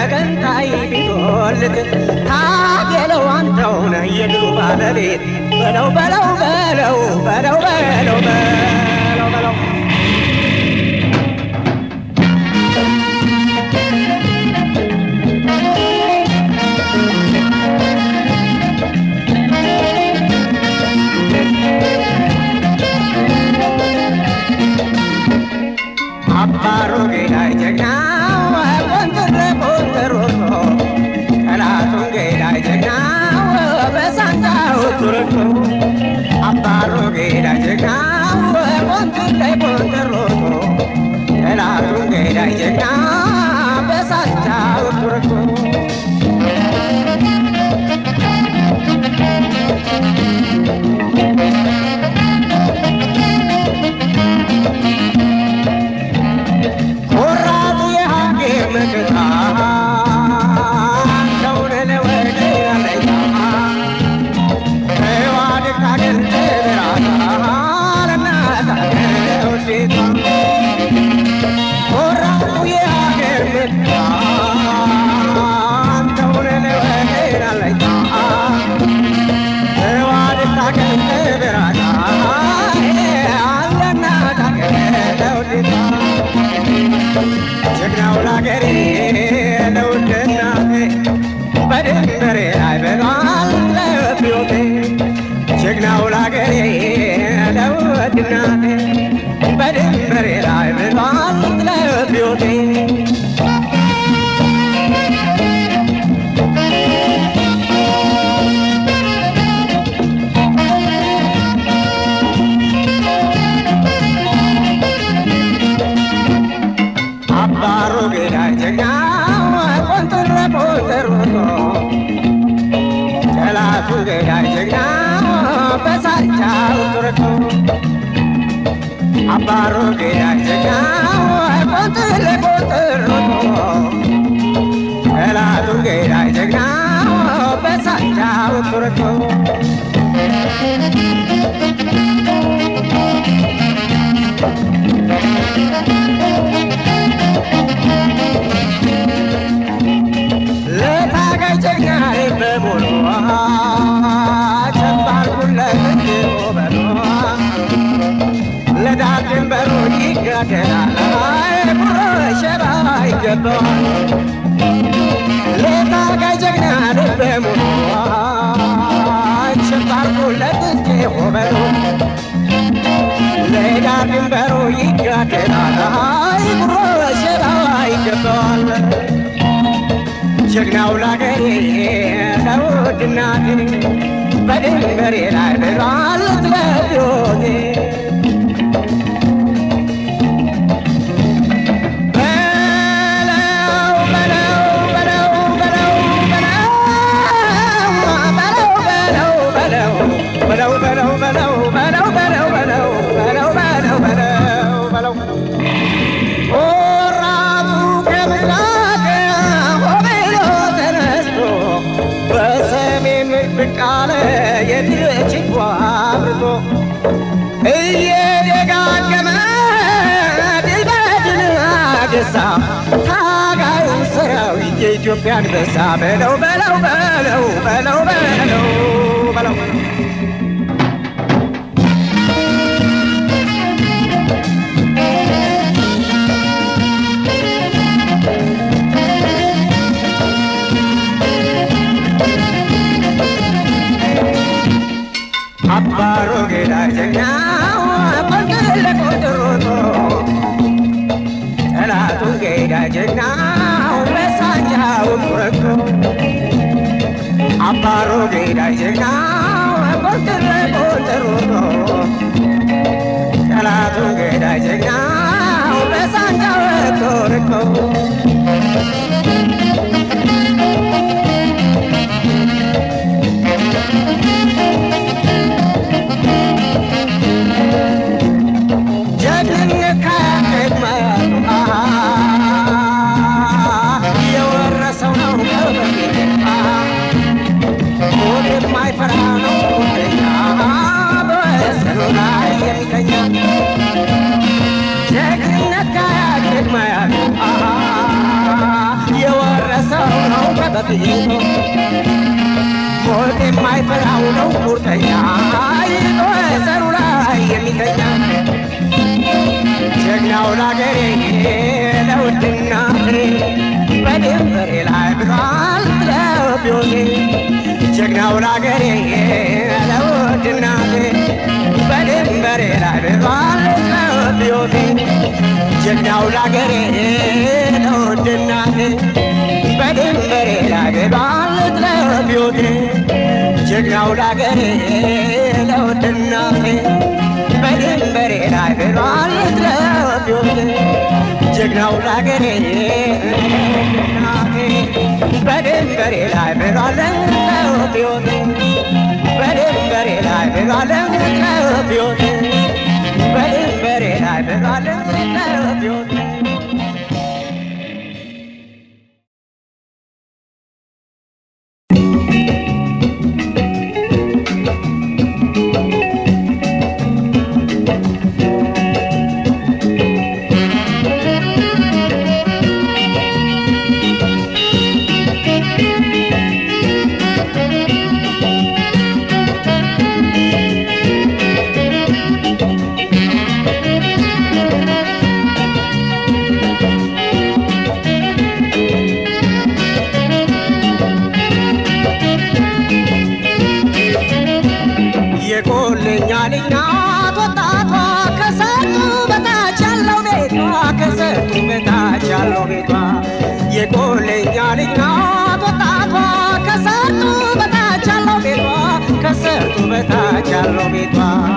ተገንጣይ ቢጎልት ታገለው አንተውነ የድሉ ባለቤት በለው በለው በለው በለው በለው በለው በለው አባሮ ገዳይ ጀግናው ቆንጥረ ቆንጥሮቶ ጠላቱን ገዳይ ጀግናው በሳንጃው ቱርቶ አባሮ ገዳይ ጀግናው ቆንጥረ ቆንጥሮቶ ጠላቱን ገዳይ ጀግና በሳንጃው ቱርቶ ኮራቱ የሀገር መከታ ከውነ ለወደ ያለኛ ተዋድቅ ሀገር ተበራታ ለናት ሀገር ውዴታ ኮራቱ የሀገር መከታ ከውነ ለወደ ያለኛ ተዋድቅ ሀገር ተበራታ ለናት ሀገር ውዴታ ጀግናው ላገሬ ለውድ እናቴ በድንበሬ ላይ በሏል ለሕይወቴ ጀግናው ላገሬ ለውድ እናቴ በድንበሬ ላይ በሏል ለሕይወቴ አባሮ ገዳይ ጀግናው ቆንጥረ ቆንጥሮቶ ጠላቱ ገዳይ ጀግናው በሳቻው ቱርቶ አባሮ ገዳይ ጀግናው ቆንጥረ ቆንጥሮቶ ጠላቱ ገዳይ ጀግናው በሳቻው ቱርቶ ለታጋይ ጀግናዬ በሙሉ ቸባልኩለት በሎ ለዳር ድንበሩ ይጋደላል ጉሮ ሸራ ይገባዋል ለታጋይ ጀግናዬ በሙሉ ቸባልኩለት በሎ ለዳር ድንበሩ ይጋደላል ጉሮ ሸራ ይገባዋል ጀግናው ላገሬ ለውድ እናቴ በድንበሬ ላይ ብሏል ትለብዮቴ በለው በለው በለው በለው በለው በለው በለው በለው በለው በለው በለው በለው በለው በለው በለው በለው ወራቱ ከምስራቅ ሆቤሎ ተነስቶ በሰሜን ብቅ አለ የድል ችቦ አብርቶ እየደጋገመ ድል በድል አገሳ ታጋዩ ሰራዊት የኢትዮጵያ አንበሳ በለው በለው በለው በለው በለው በለው አባሮ ገዳይ ጀግናው ቆንጥር ቆንጥሮቶ ጠላቱን ገዳይ ጀግናው በሳንጃው ቁረቶ አባሮ ገዳይ ጀግናው ቆንጥር ቆንጥሮቶ ጠላቱን ገዳይ ጀግናው በሳንጃው ቁረቶ ጀግንነት ከቅድመቱ የወረሰው ነው ከበፊት ሞት የማይፈራ ነው ቁርጠኛ በወሰኑ ላይ የሚተኛ ጀግንነት ከቅድመቱ የወረሰው ቤቱ ሞት የማይፈራው ነው ቁርጠኛ ይዞ ሰሩ ላይ የሚተኛ ጀግናው ላገሬ ለውድና በድንበሬ ላይ ብሏል ለቢዮቴ ጀግናው ላገሬ ለውድና በድንበሬ ላይ ብሏል ለቢዮቴ ጀግናው ላገሬ ለውድና በድንበሬ ላይ ብሏል ለቢዮቴ ጀግናው ላገሬ ለውድና በድንበሬ ላይ ብሏል ለቢዮቴ ጀግናው ላገሬ በድንበሬ ላይ ብሏል ለቢዮቴ በድንበሬ ላይ ብሏል ለቢዮቴ በድንበሬ ላይ ብሏል ለቢዮቴ የቆለኛ ልጅ ናት ወጣቷ ከሰጡ በታች ያለው ቤቷ ከሰጡ በታች ያለው ቤቷ የቆለኛ ልጅ ናት ወጣቷ ከሰጡ በታች ያለው ቤቷ ከሰጡ በታች ያለው ቤቷ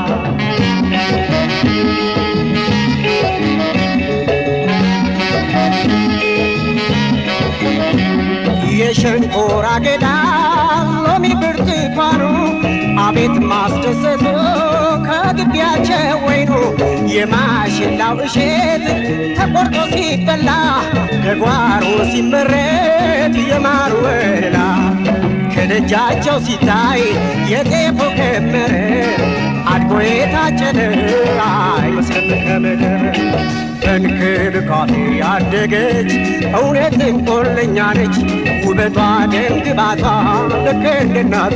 የሸንኮራ አገዳ ሎሚ ብርቱካኑ አቤት ማስደሰቱ ከግቢያቸው ወይኑ የማሽላው እሸት ተቆርጦ ሲበላ ከጓሮ ሲመረት የማር ወለላ ከደጃቸው ሲታይ የጤፉ ክምር አድጎ የታጨደ አይመስልም ከምድር በእንክብካቤ ያደገች እውነትም ቆለኛ ነች ውበቷ ደምግባቷ ልክ እንደ እናቷ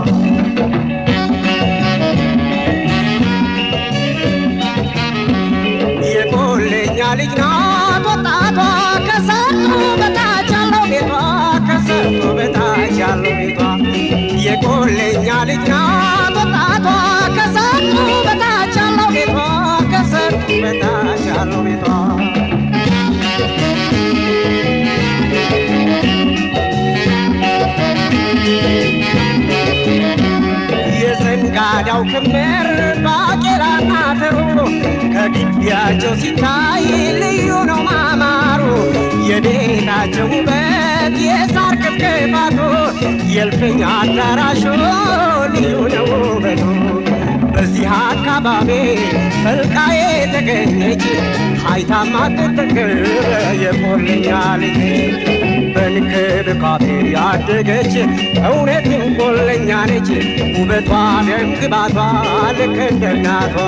የቆለኛ ልጅ ናት ወጣቷ ከሰርጡ በታች ያለው ቤቷ ከሰርጡ በታች ያለው ቤቷ የቆለኛ ልጅ ናት ወጣቷ ከሰርጡ በታች ያለው ቤቷ ከሰርጡ በታች ያለው ቤቷ የዘንጋዳው ክምር ባቄላና ተሩ ከግቢያቸው ሲታይ ልዩ ነው ማማሩ የቤታቸው ውበት የሳር ክብክባቱ የእልፍኝ አዳራሹ ልዩ ነው ውበቱ በዚህ አካባቢ ፈልቃ የተገኘች አይታማ ትጠግብ የቆለኛ ልጅ በንክብካቤ ያደገች እውነትም ቆለኛ ነች ውበቷ ደምግባቷ ልክ እንደ እናቷ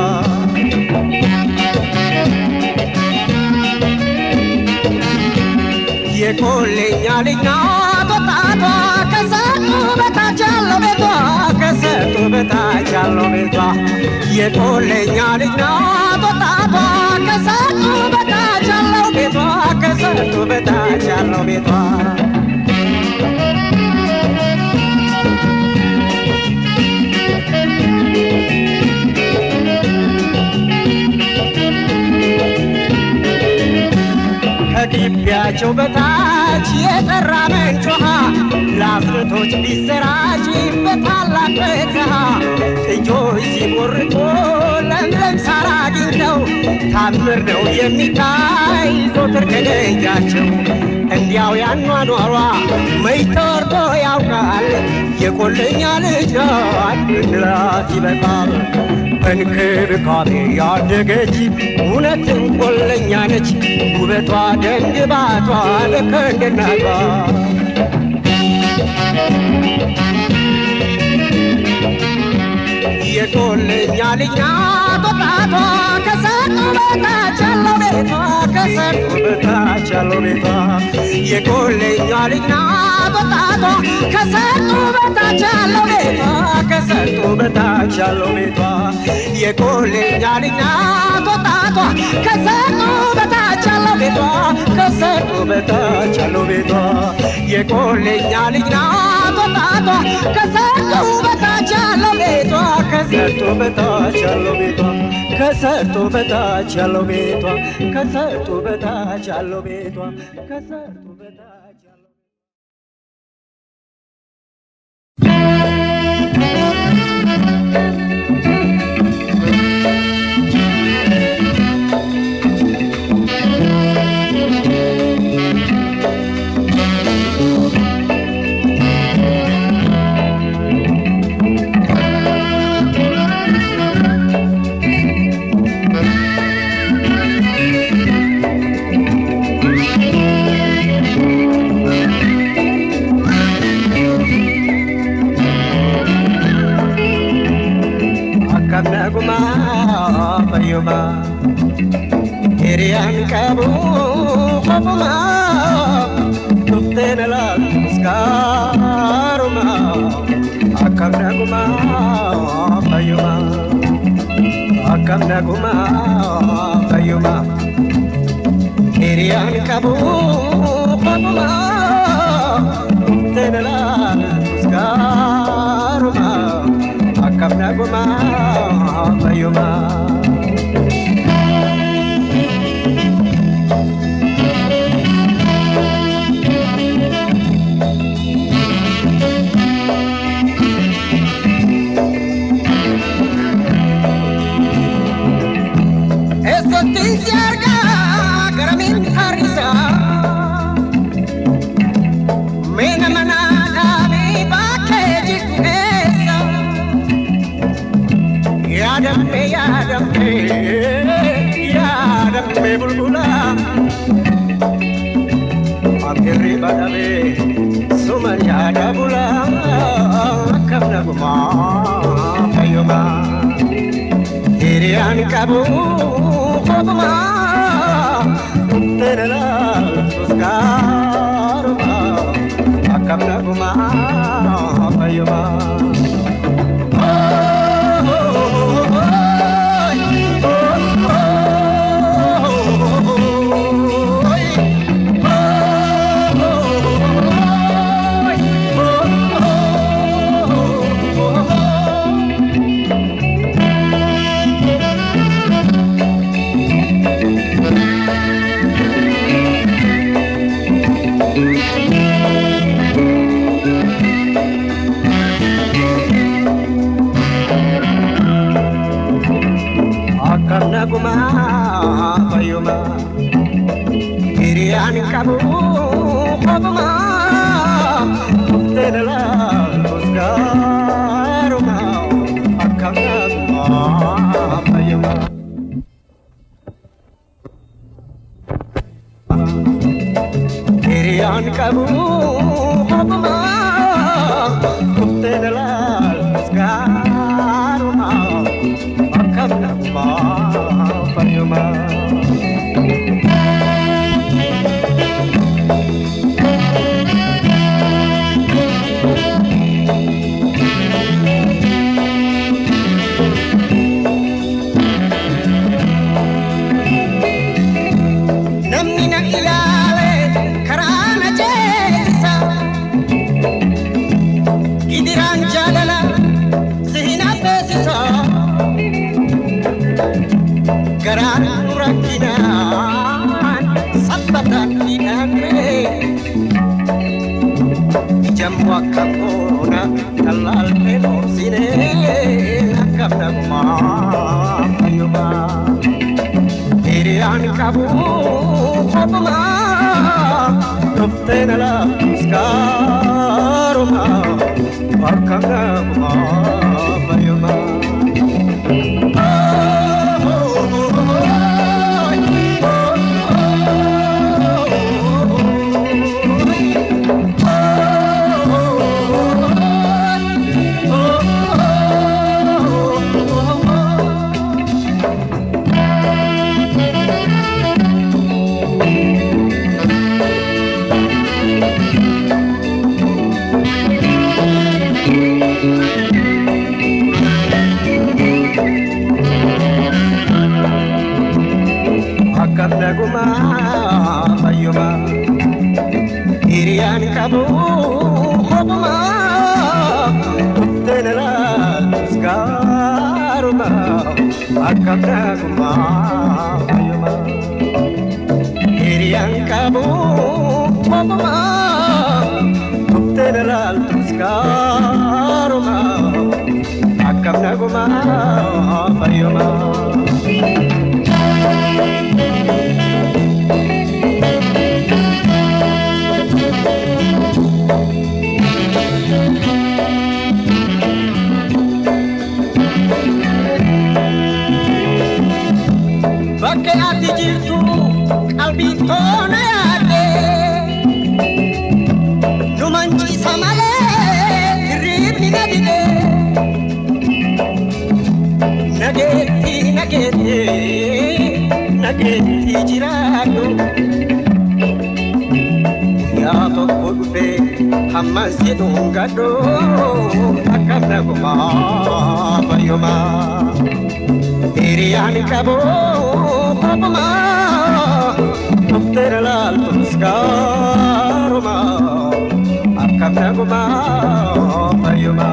የቆለኛ ልጅ ናት ወጣቷ ከሰጡ በታች ያለው ቤቷ ከሰጡ በታች ያለው ቤቷ የቆለኛ ልጅ ናት ወጣቷ ከሰጡ በታች ያለው ቤቷ ከሰጡ በታች ያለው ቤቷ ከግቢያቸው በታች የጠራ ምንጭ ውሃ ለአስርቶች ቢሰራጭ በታላቅ በረሃ ጥጆች ሲቦርቁ ለምለም ሳር አግኝተው ታምር ነው የሚታይ ዞትር ከደጃቸው እንዲያው ያኗኗሯ መች ተወርቶ ያውቃል የቆለኛ ልጅ ናት ብንላት ይበቃል በእንክብካቤ ያደገች እውነትም ቆለኛ ነች ውበቷ ደንግባቷ ልክ እንደ እናቷ የቆለኛ ልጅ ናት ወጣቷ ከሰርጡ በታች ያለው ቤቷ ከሰርጡ በታች በታች ያለው ቤቷ የቆለኛ ልጅ ናት ወጣቷ ከሰርጡ በታች ያለው ቤቷ ከሰርጡ በታች ያለው ቤቷ የቆለኛ ልጅ ናት ወጣቷ ከሰርጡ በታች ያለው ቤቷ ከሰርጡ በታች ያለው ቤቷ የቆለኛ ልጅ ናት ወጣቷ ከሰርጡ በታች ያለው ቤቷ ከሰርጡ በታች ያለው ቤቷ ከሰርጡ በታች ያለው ቤቷ ከሰርጡ በታች ያለው ቤቷ ከሰርጡ በታች ያለው akkam naguma fayyuma hiriyaan qabu qofuma dhufteen alaaltus gaaruma akkam naguma fayyuma akkam naguma fayyuma hiriyaan qabu qofuma dhufteen alaaltus gaaruma akkam naguma fayyuma. Eessattiin si argaa gara mintaarisaa. Meena manaa dhaabee bakkee jirtu eessa? Yaadamme yaadamme yaadamme bulbula. Afirri badhamee suman yaada bula. Akkam nagumaa fayyumaa. Hiriyaan qabu kopuma Tenela Tuskaruma Akkam naguma fayyuma akkam naguma fayyuma hiriyaan qabu kopuma tenela tuskaruma akkam naguma fayyuma hiriyaan qabu kopuma tenela tuskaruma akkam naguma fayyuma. Namni na ilaale karaa na jeesisa. Gidiraan jaalala si hin affeesisa. Garaan rakkinaan sabbataan hidhamee. Jammu akka boona tallaaltee boobsinee akkam nagumaa fayyumaa. Hiriyaan qabu kopuma dhuftee na laafiskaaruma akkam nagumaa fayyumaa. ቀቡ ሆብማ ኡፍቴነላ ስጋሩማ አካብዳጉማ አዩማ ሂሪያን ቀቡ ሆብማ ኡፍቴነላ ስጋሩማ አካብዳጉማ አዩማ Bakka ati jirtu qalbii toona yaadde nu manciisa malee hirriibni na dide nageetti nageetti nageetti jiraadhu yaa tokko dhufe hamman si dhungadhu akkam nagumaa fayyumaa. Hiriyaan qabu hobbuma Dhufteera laaltus gaaruma Akkam naguma fayyuma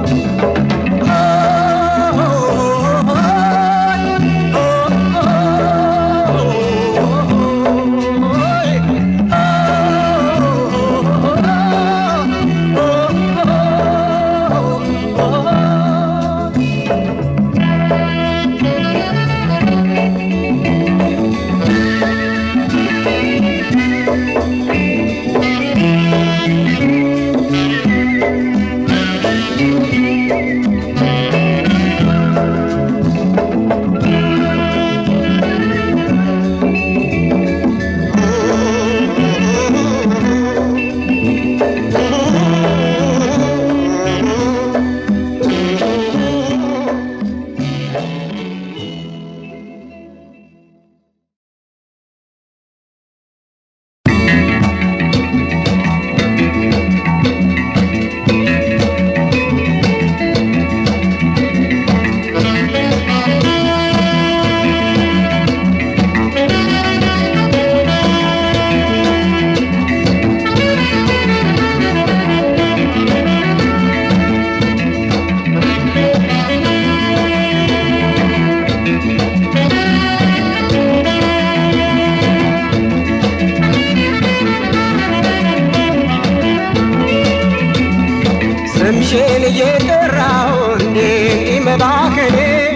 ስምሽን እየጠራሁ እንዲህ መባከኔ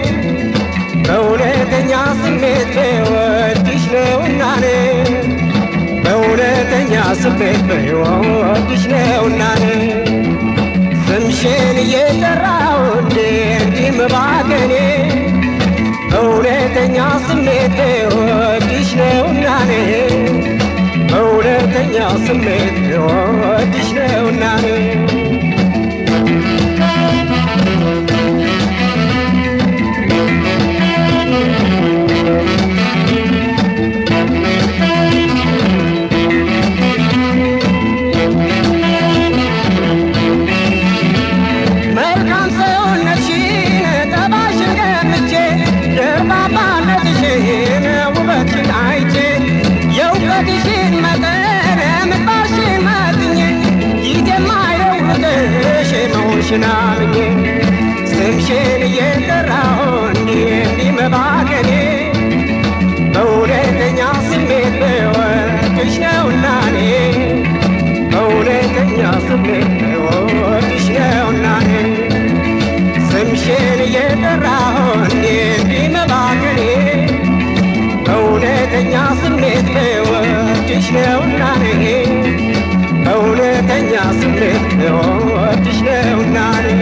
በእውነተኛ ስሜት በወድሽ ነውና እኔ በእውነተኛ ስሜት በወድሽ ነውና እኔ ስምሽን እየጠራሁ እንዲህ መባከኔ በእውነተኛ ስሜት በወድሽ ነውና እኔ በእውነተኛ ስሜት በወድሽ ነውና እኔ መልካም ሰውነትሽን ጠባሽን ገምቼ ደርባባነትሽን ውበትሽን አይቼ የእውቀትሽን መጠን ምግባርሽን መዝኜ ጊዜ ማይለውጥሽ መሆንሽን አምኜ ስምሽን እየጠራሁ እንዲህ እንዲህ መባከኔ በእውነተኛ ስሜት በወድሽ ነውና እኔ በእውነተኛ ስሜት በወድሽ ነውና እኔ ስምሽን እየጠራሁ እንዲህ እንዲህ መባከኔ በእውነተኛ ስሜት በወድሽ ነውና እኔ በእውነተኛ ስሜት በወድሽ ነውና እኔ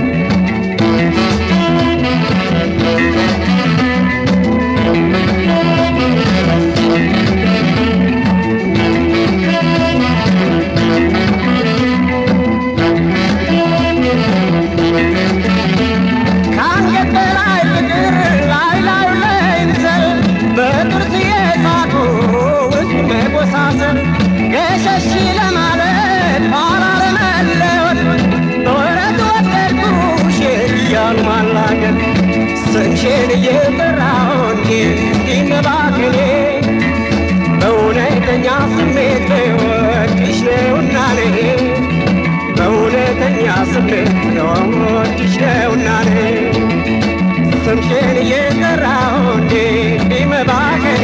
ከአንገት በላይ ፍቅር ላይ ላዩ ላይ ምሰል በጥርስ የሳቁ ውስጥ መጎሳሰል ገሸሽ ለማለት ኋላ ለመለወጥ በወረት ወደድኩሽ እያሉ ማላገጥ ስምሽን እየጠራሁ እንዲህ እንዲህ መባከኔ በእውነተኛ ስሜት በወድሽ ነውና እኔ ስሜት ወድሽ ነውና ስምሽን እየጠራሁ እንዴ ቢመባከኔ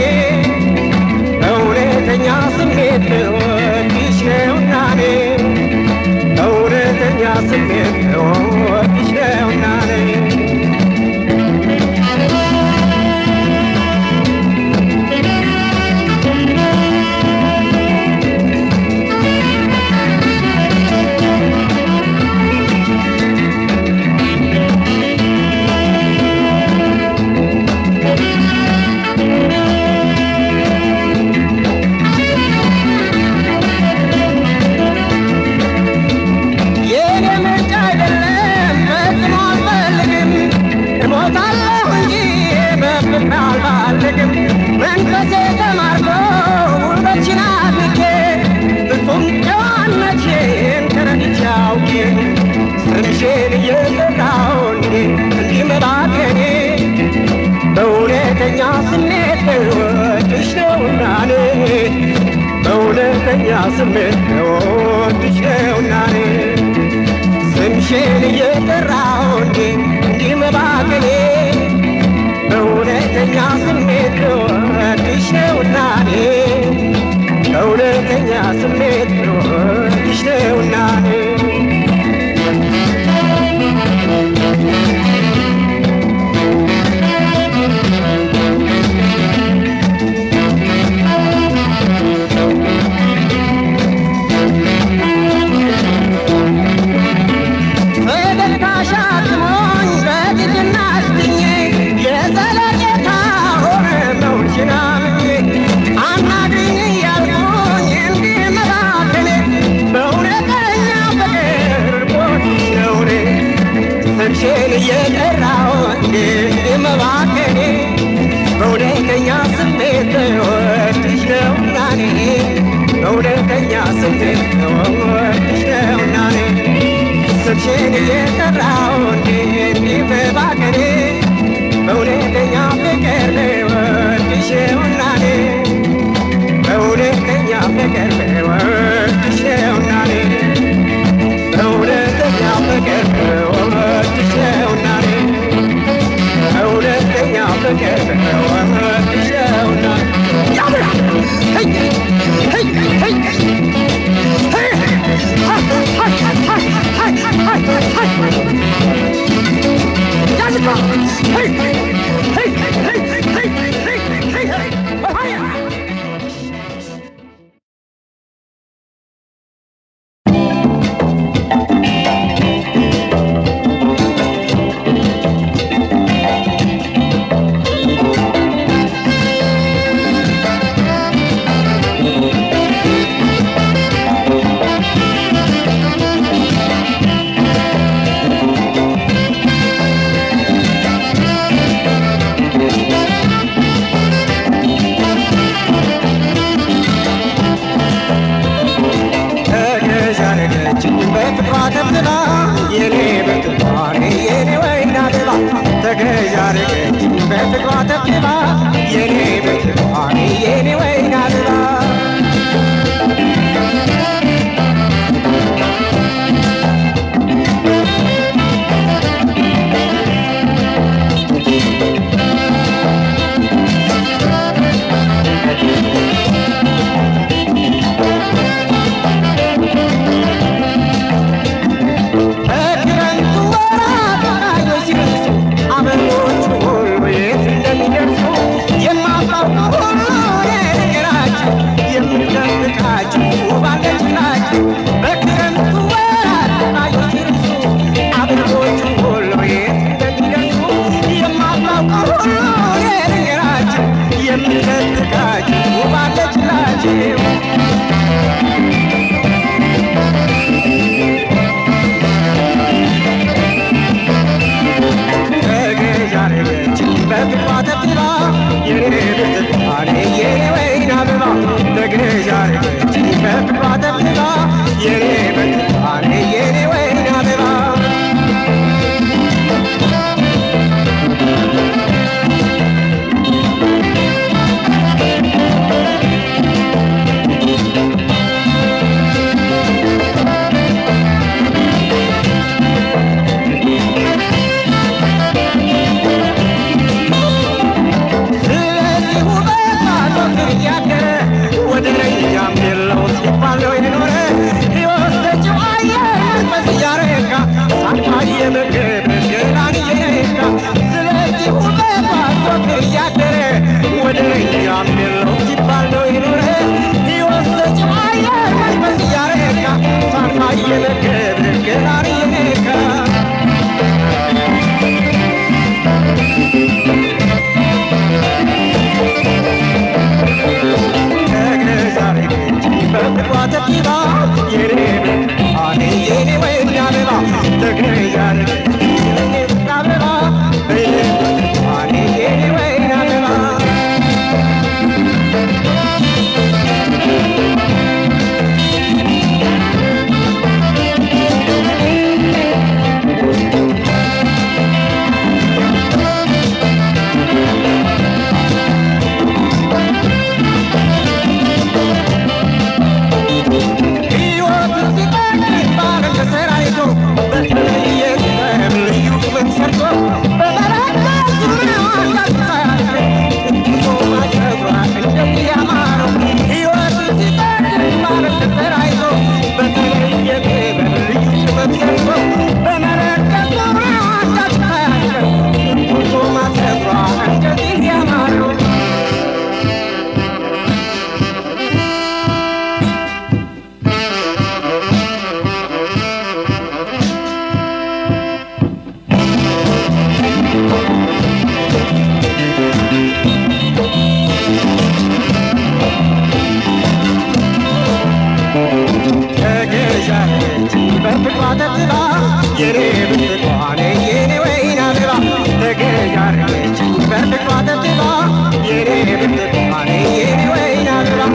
እውነተኛ ስሜት ወድሽ ነውና እውነተኛ ስሜት ወድሽ ነውና የኔ ምርጫ አይደለም ፈጽሞ አልፈልግም እሞታለሁ እንጂ በፍቅር አልባልግም መንፈሴ ተማርኮ ውበትሽን አድንቄ ፍጹም ጨዋነትሽን ተረድቼ አውቄ ስምሽን እየጠራሁ እንዴ እንዲህ መባከኔ በእውነተኛ ስሜት ወድሽ ነውና እኔ በእውነተኛ ስሜት ወድሽ ነውና እኔ ስምሽን እየጠራሁ እንዴ እንዲህ መባከኔ በእውነተኛ ስሜት ወድሽ ነውና እኔ በእውነተኛ ስሜት ወድሽ ነውና እኔ ፈገግታሽ አትሞኝ በትህትና አስጥኜ የዘለቄታ ሆነ መውሽን አምኜ አናግሪኝ እያልኩኝ እንዲህ መባከኔ በእውነተኛ ፍቅር ቦድሽ ነው እኔ ስምሽን እየጠራሁ እንዲህ መባከኔ በእውነተኛ ስሜት ወድሽ ነውና እኔ በእውነተኛ ስሜት ወድሽ ነውና እኔ ስምሽን እየጠራሁ እንዲህ በባከኔ በእውነተኛ ፍቅር ወድሼውና እኔ በእውነተኛ ፍቅር ወድሼውና እኔ በእውነተኛ ፍቅር ወድሼውና እኔ በእውነተኛ ፍቅር ወድሼውና ያምራ ሄይ ሄይ ሄይ ተገዣረገችኝ በፍቅሯ ተብትባ የኔ ብርቱካን የኔ ወይን አበባ ተገዣረገችኝ በፍቅሯ ተብትባ የኔ ብርቱካን የኔ ወይን አበባ እግረ የኔ ብርቱካኔ የኔ ወይን አበባ ተገዣረገችኝ በፍቅሯ ተብባ የኔ ብርቱካኔ የኔ ወይን አበባ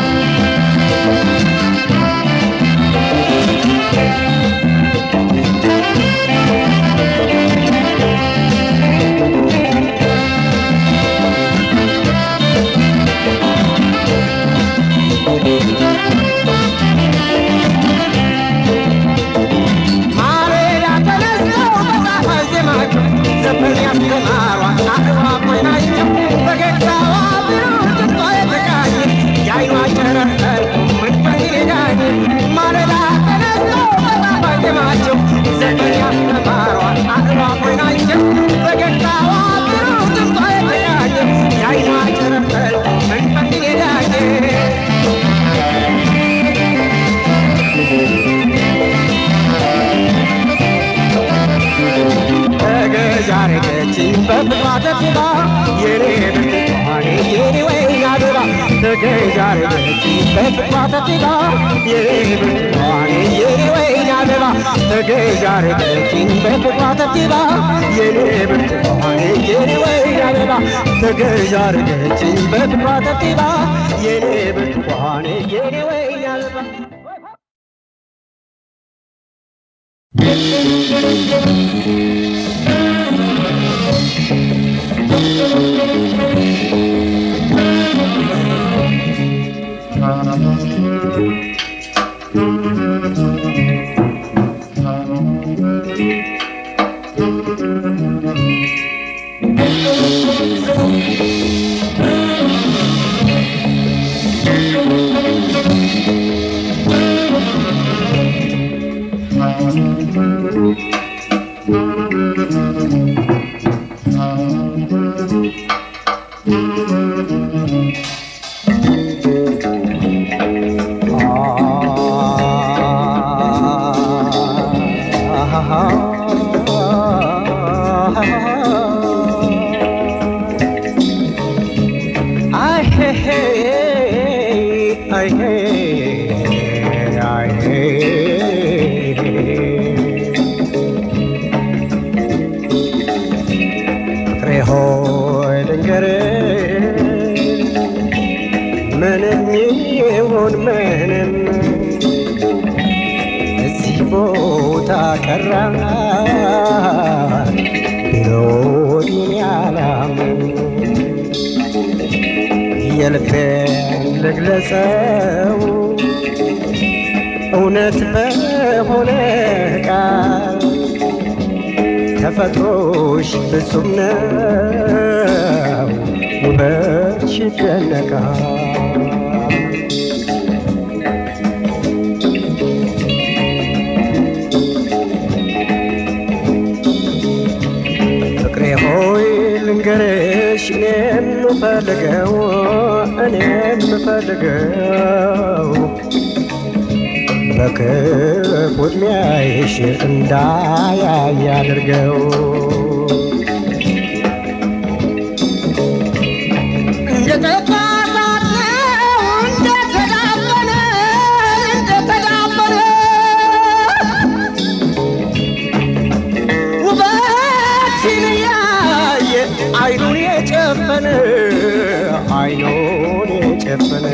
ማለዳ ተነስተው በጣፋጭ ዜማቸው ዘፈን ያስተማሯት አእዋፎች ናቸው። ፈገግታዋ ብሩህ ድምጿ የተቃኘ የዓይኗ ጨረር ጠልቆ መንፈስ ይነዳኝ። ማለዳ ተነስተው በጣፋጭ ዜማቸው ዘፈን ያስተማሯት አእዋፎች ናቸው። ፈገግታዋ ብሩህ ድምጿ የተቃኘ የዓይኗ ጨረር ጠልቆ መንፈስ ይነዳኝ። ተገዣረገችኝ በፍቅሯ ተብባ የኔ ብርቱካኔ የኔ ወይን አበባ ተገዣረገችኝ በፍቅሯ ተብባ የኔ ብርቱካኔ የኔ ወይን አበባ ተገዣረገችኝ በፍቅሯ ተብባ የኔ ብርቱካኔ የኔ ወይን አበባ ተገዣረገችኝ በፍቅሯ ተብባ የኔ ብርቱካኔ የኔ ወይን አበባ I hey hey I hey I hey ፍቅሬ ሆይ ልንገርህ ምንም ይሁን ምንም እዚህ ቦታ ቀራ ቢሎኝ ያላምን የልቤን ልግለጸው እውነት በሆነ ቃል ተፈጥሮሽ ፍጹም ነው ውበትሽ ይደነቃል ፍቅሬ ሆይ ልንገርሽ እኔ የምፈልገው እኔ የምፈልገው በክፉ ዕድሜሽ እንዳያይ አድርገው እንደጠፋ እሳት ነው እንደተዳፈነ እንደተዳፈነ ውበትሽን ያየ አይኑን የጨፈነ አይኑን የጨፈነ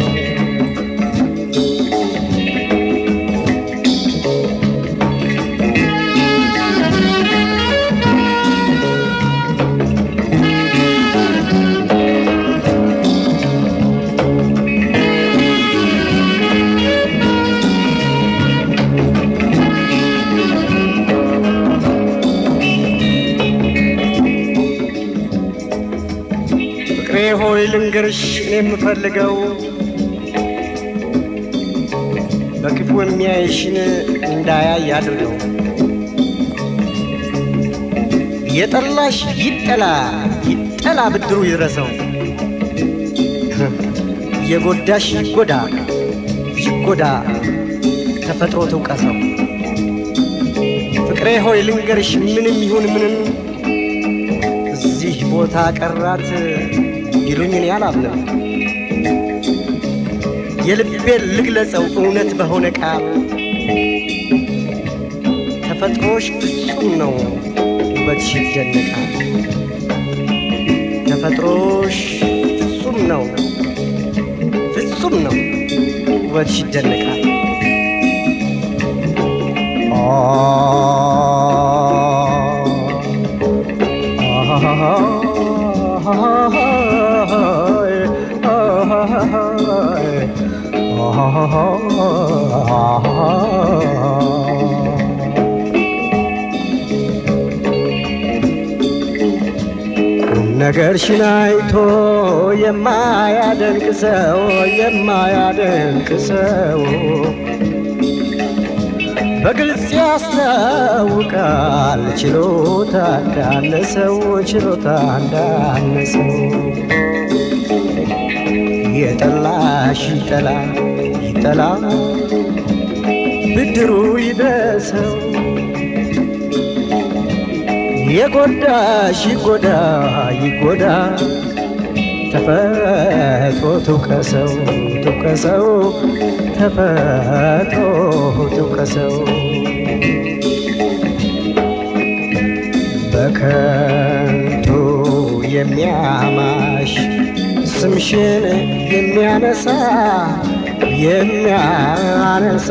ፍቅሬ ሆይ ልንገርሽ እኔ የምፈልገው በክፉ የሚያይሽን እንዳያይ አድርገው። የጠላሽ ይጠላ ይጠላ ብድሩ ይድረሰው። የጎዳሽ ይጎዳ ይጎዳ ተፈጥሮ ትውቀሰው። ፍቅሬ ሆይ ልንገርሽ ምንም ይሁን ምንም እዚህ ቦታ ቀራት ይሉኝ እኔ አላምንም። የልቤን ልግለጸው እውነት በሆነ ቃል ተፈጥሮሽ ፍጹም ነው ውበትሽ ይደነቃል። ተፈጥሮሽ ፍጹም ነው ፍጹም ነው ውበትሽ ይደነቃል። ቁም ነገርሽን አይቶ የማያደንቅ ሰው የማያደንቅ ሰው በግልጽ ያስታውቃል ችሎታ እንዳነሰው ችሎታ እንዳነሰው የጠላሽ ይጠላ ይጠላ ብድሩ ይድረሰው የጎዳሽ ይጎዳ ይጎዳ ተፈጥሮ ትውቀሰው ትውቀሰው ተፈጥሮ ትውቀሰው በከንቱ የሚያማሽ ስምሽን የሚያነሳ የሚያነሳ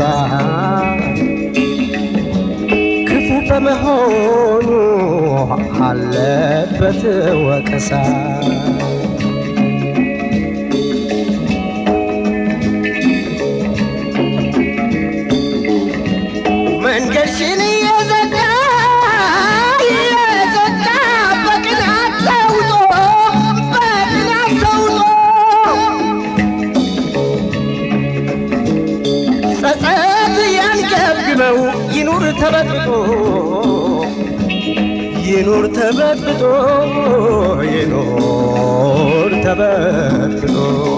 ክፉ በመሆኑ አለበት ወቀሳ። መንገድሽን እየዘጋ እየዘጋ በቅናት ተውጦ በቅናት ተውጦ ጸጸት ያንገብግበው ይኑር ተበጥጦ ይኑር ተበጥጦ ይኑር ተበጥጦ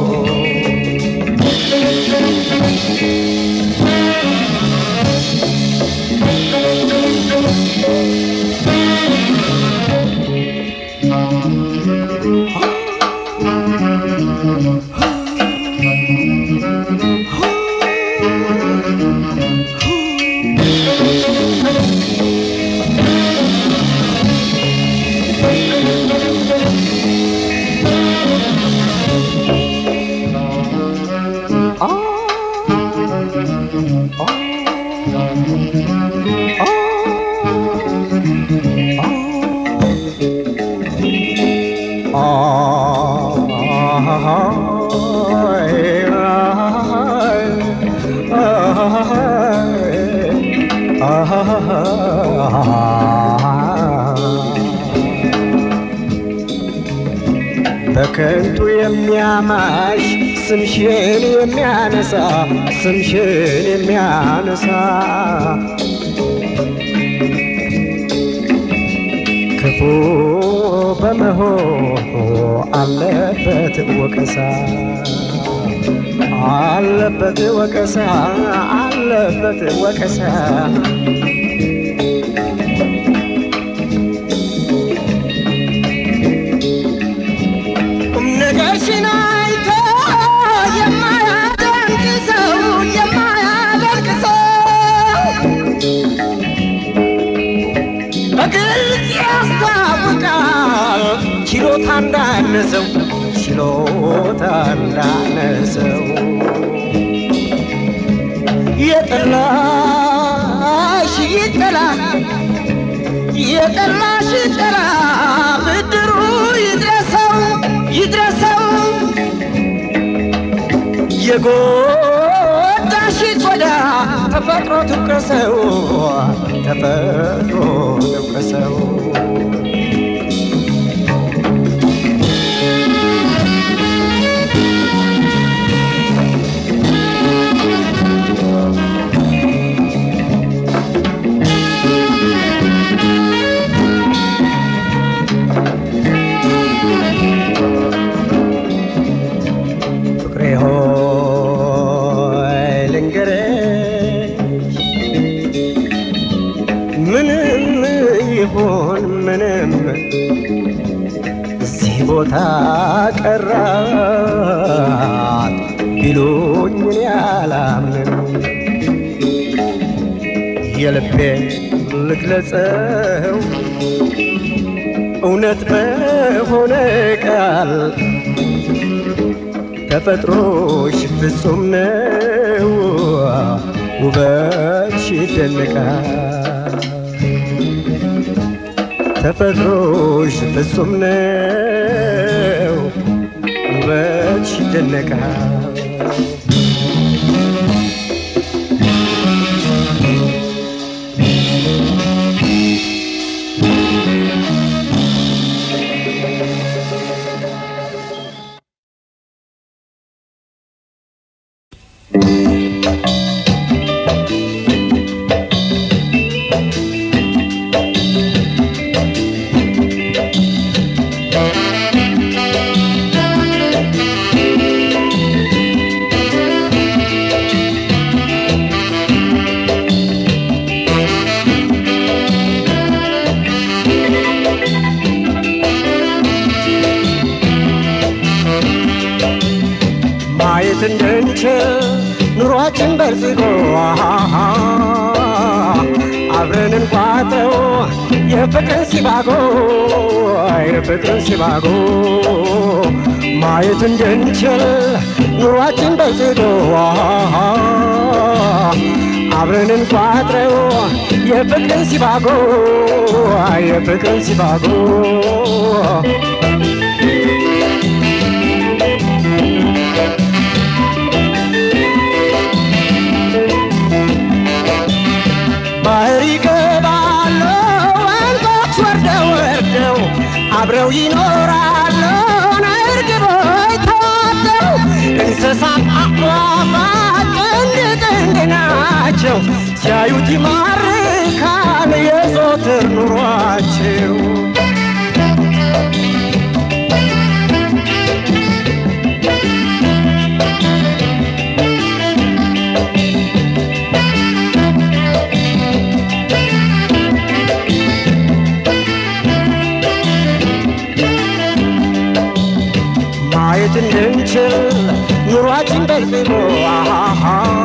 በከንቱ የሚያማሽ ስምሽን የሚያነሳ ስምሽን የሚያነሳ ክፉ በመሆኑ አለበት ወቀሳ አለበት ወቀሳ አለበት ወቀሳ ቁም ነገርሽን አይቶ የማያደንቅ ሰው የማያደንቅ ሰው በግልጽ ያስታውቃል ችሎታ እንዳነሰው ችሎታ እንዳነሰው የጠላሽ ይጠላ የጠላሽ ይጠላ ብድሩ ይድረሰው ይድረሰው የጎዳሽ ይጎዳ ተፈጥሮ ትውቀሰው ተፈጥሮ ትውቀሰው ፍቅሬ ሆይ ልንገርሽ ምንም ይሁን ምንም እዚህ ቦታ ቀራት ቢሉኝ እኔ አላምንም የልቤ ልግለጸው እውነት በሆነ ቃል ተፈጥሮሽ ፍጹም ነው ውበትሽ ይደነቃል ተፈጥሮሽ ፍጹም ነው ውበትሽ ይደነቃል ማየት እንድንችል ኑሯችን በልጽጎ አብረን እንቋጠው የፍቅርን ሲባጎ የፍቅርን ሲባጎ ማየት እንድንችል ኑሯችን በልጽጎ አብረን እንቋጥረው የፍቅርን ሲባጎ የፍቅርን ሲባጎ ባህር ይገባሉ ወንዞች ወርደው ወርደው አብረው ይኖራሉ እርግቦች ተዋደው እንስሳት አዕዋፋት ጥንድ ጥንድ ናቸው ሲያዩት ይማርካል የዘወትር ኑሯቸው ማየት እንድንችል ኑሯችን በልጽጎ አሃሃ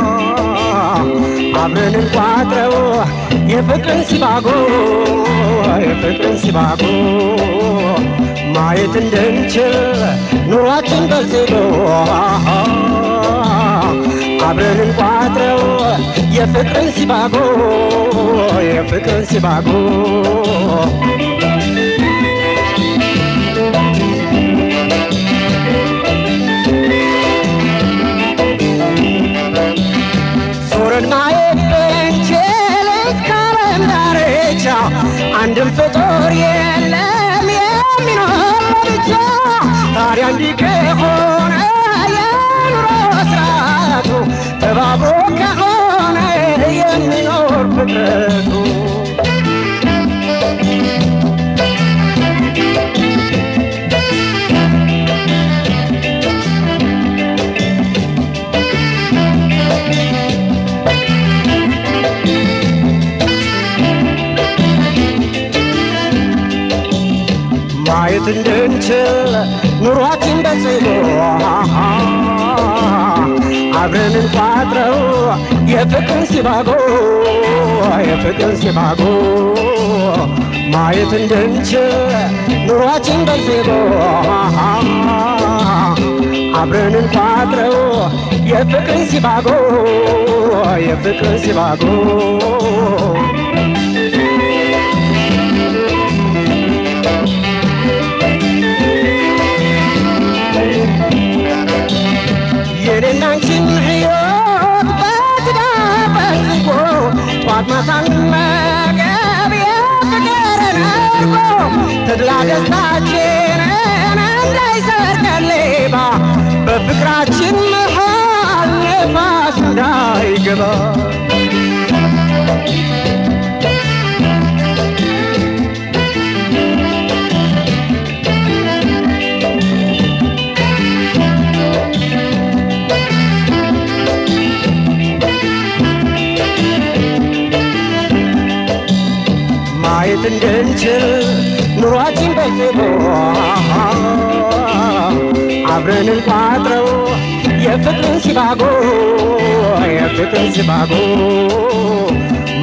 አብረን እንቋጥረው የፍቅርን ሲባጎ የፍቅርን ሲባጎ ማየት እንድንችል ኑሯችን በልጽጎ አሃሃ አብረን እንቋጥረው የፍቅርን ሲባጎ የፍቅርን ሲባጎ ዞረን ማየት ብንችል እስከ ዓለም ዳርቻ አንድም ፍጡር የለም የሚኖር ብቻ። ታዲያ እንዲህ ከሆነ የኑሮ ስርዓቱ ተባብሮ ከሆነ የሚኖር ፍጥረቱ ማየት እንድንችል ኑሯችን በጽሎ አብረን እንቋጥረው የፍቅርን ሲባጎ የፍቅርን ሲባጎ ማየት እንድንችል ኑሯችን በጽሎ አብረን እንቋጥረው የፍቅርን ሲባጎ የፍቅርን ሲባጎ የኔና አንቺን ሕይወት በትዳር በዝጎ ጧት ማታ መገብ የፍቅርን እርጎ ተድላ ደስታችንን እንዳይሰርቀን ሌባ በፍቅራችን መሃል ነፋስ እንዳይገባ ማየት እንድንችል ኑሯችን በጽቦ አብረን እንቋጥረው የፍቅርን ሲባጎ የፍቅርን ሲባጎ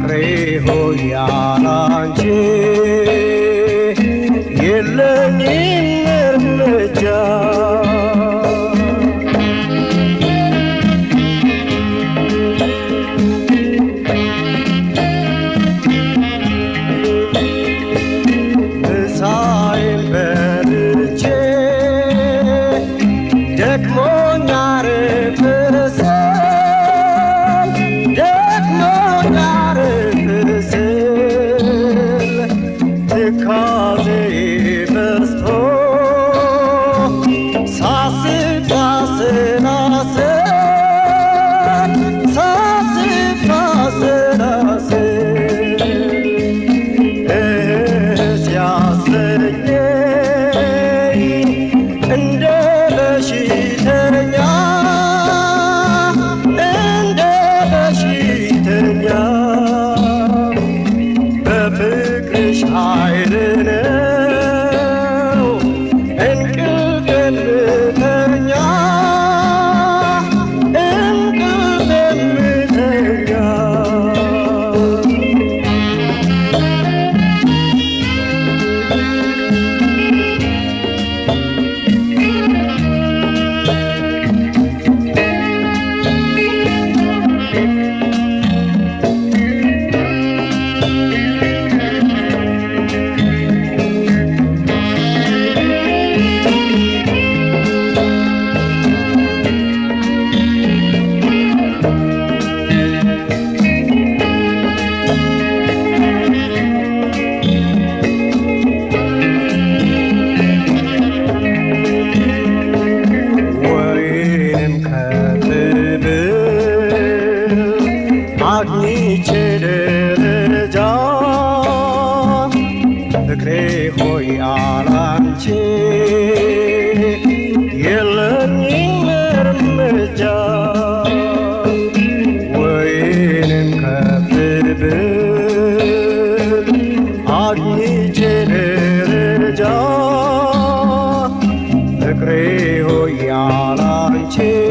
ፍቅሬ ሆይ ያላንቺ የለኝም እርምጃ ምሳዬን በልቼ ደክሞኛ ርፍስል ደክሞኛ ርፍስል ትካዜ በዝቶ ሳስብ ሳሰላስል ሳስብ ሳሰላስል ሲያሰኘኝ እንደ በሽተኛ እንደ በሽተኛ በፍቅርሽ ኃይል ነው እንቅልፍ የምተኛ እንቅልፍ የምተኛ ወይንም ከትብል አግኝቼ ደረጃ ፍቅሬ ሆይ አላንቺ የለኝም እርምጃ ወይንም ከትብል አግኝቼ ደረጃ ፍቅሬ ሆይ ያላንቺ